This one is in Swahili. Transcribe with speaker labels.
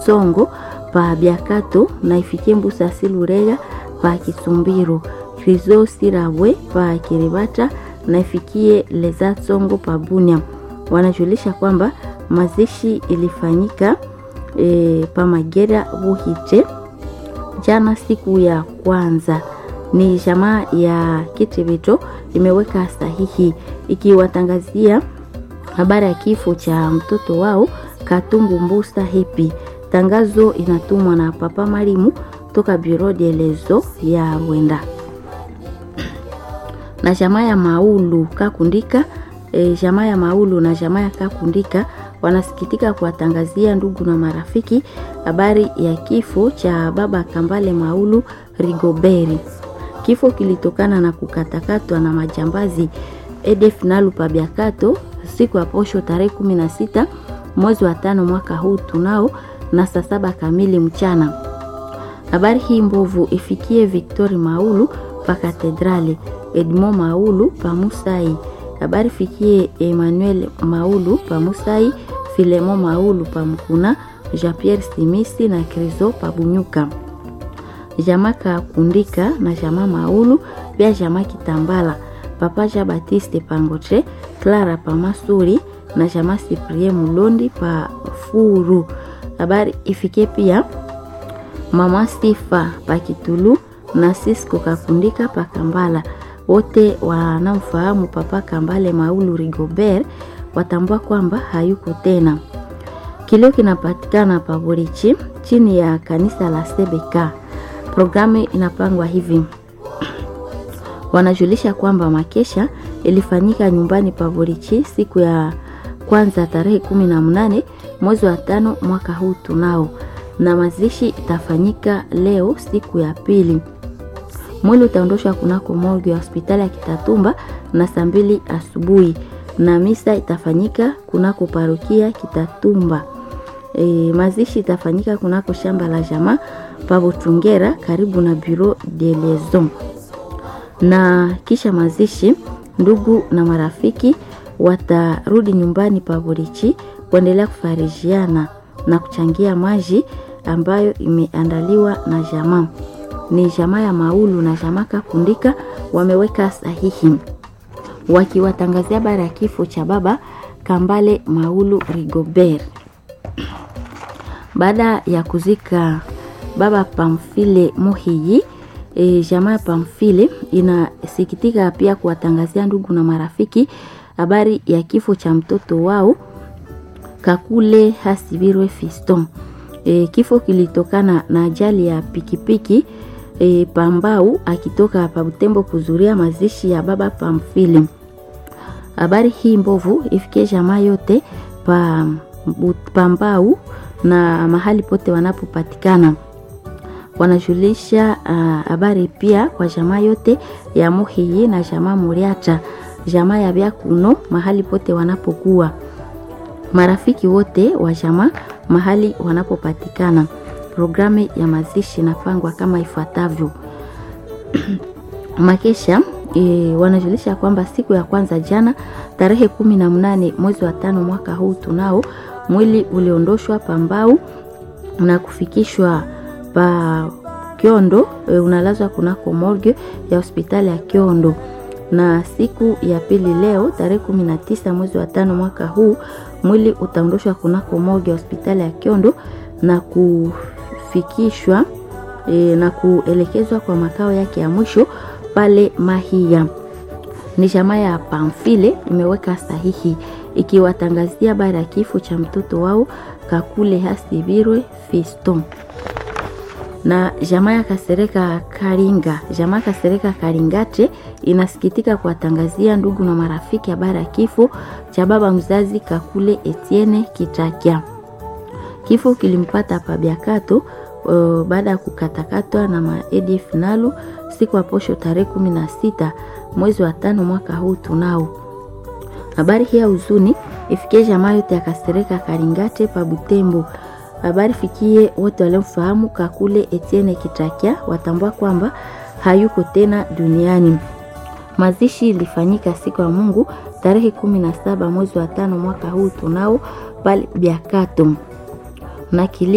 Speaker 1: tsongo pa biakato na ifikie mbusa silurega pa kisumbiro krizo sirabwe pa kiribata na ifikie leza tsongo pa bunia wanajulisha kwamba mazishi ilifanyika e, pa magera buhite jana siku ya kwanza ni jamaa ya kitibito imeweka sahihi ikiwatangazia habari ya kifo cha mtoto wao katungu mbusa hepi tangazo inatumwa na papa marimu toka bureau de lezo ya rwenda na jamaa ya maulu kakundika e, jamaa ya maulu na jamaa ya kakundika wanasikitika kuwatangazia ndugu na marafiki habari ya kifo cha baba kambale maulu rigoberi kifo kilitokana na kukatakatwa na majambazi edef nalu pabiakato siku ya posho tarehe 16 mwezi wa tano mwaka huu tunao na saa saba kamili mchana habari hii mbovu ifikie victori maulu pa katedrali edmo maulu pa musai habari fikie emmanuel maulu pa musai filemo maulu pa mkuna jean pierre simisi na krizo pa bunyuka jama kakundika na jama maulu pia jama kitambala papa jean batiste pangotre clara pa masuri na jama siprie mulondi pa furu habari ifike pia mama sifa pa kitulu na sisko kakundika pa kambala wote wanamfahamu papa kambale maulu rigobert watambua kwamba hayuko tena kilio kinapatikana paborichi chini ya kanisa la sebeka programu inapangwa hivi wanajulisha kwamba makesha ilifanyika nyumbani paborichi siku ya kwanza tarehe kumi na mnane mwezi wa tano mwaka huu tunao na mazishi itafanyika leo siku ya pili mwili utaondoshwa kunako morgue ya hospitali ya kitatumba na saa mbili asubuhi na misa itafanyika kunako parokia kitatumba e, mazishi itafanyika kunako shamba la jamaa pabotungera karibu na bureau de liaison na kisha mazishi ndugu na marafiki watarudi nyumbani paborichi kuendelea kufarijiana na kuchangia maji ambayo imeandaliwa na jamaa ni jamaa ya maulu na jamaa kakundika wameweka sahihi wakiwatangazia habari ya kifo cha baba kambale maulu rigobert baada ya kuzika baba pamfile muhiyi e, jamaa ya pamfile inasikitika pia kuwatangazia ndugu na marafiki habari ya kifo cha mtoto wao kakule hasibirwe fiston e, kifo kilitokana na ajali ya pikipiki e, pambau akitoka pa butembo kuzuria mazishi ya baba pamfile habari hii mbovu ifikie jamaa yote pa pambau na mahali pote wanapopatikana wanajulisha habari uh, pia kwa jamaa yote ya muhiyi na jamaa muriata jamaa ya byakuno mahali pote wanapokuwa marafiki wote wa jamaa mahali wanapopatikana programu ya mazishi inapangwa kama ifuatavyo makesha e, wanajulisha kwamba siku ya kwanza jana tarehe kumi na mnane mwezi wa tano mwaka huu tunao mwili uliondoshwa pambau na kufikishwa pa kiondo e, unalazwa kunako morgue ya hospitali ya kiondo na siku ya pili leo tarehe kumi na tisa mwezi wa tano mwaka huu mwili utaondoshwa kunako morgue ya hospitali ya kiondo na kufikishwa e, na kuelekezwa kwa makao yake ya mwisho pale mahia ni jamaa ya pamfile imeweka sahihi ikiwatangazia habari ya kifo cha mtoto wao kakule hasibirwe fiston na jamaa ya kasereka karinga jamaa kasereka karingate inasikitika kuwatangazia ndugu na marafiki habari ya kifo cha baba mzazi kakule etiene kitakia kifo kilimpata pabiakato uh, baada ya kukatakatwa na maedf nalu siku ya posho tarehe kumi na sita mwezi wa tano mwaka huu tunao habari hii ya huzuni ifikie jamaa yote akasereka karingate pa butembo habari fikie wote waliomfahamu kakule etiene kitakia watambua kwamba hayuko tena duniani mazishi ilifanyika siku ya mungu tarehe kumi na saba mwezi wa tano mwaka huu tunao pale biakato na kili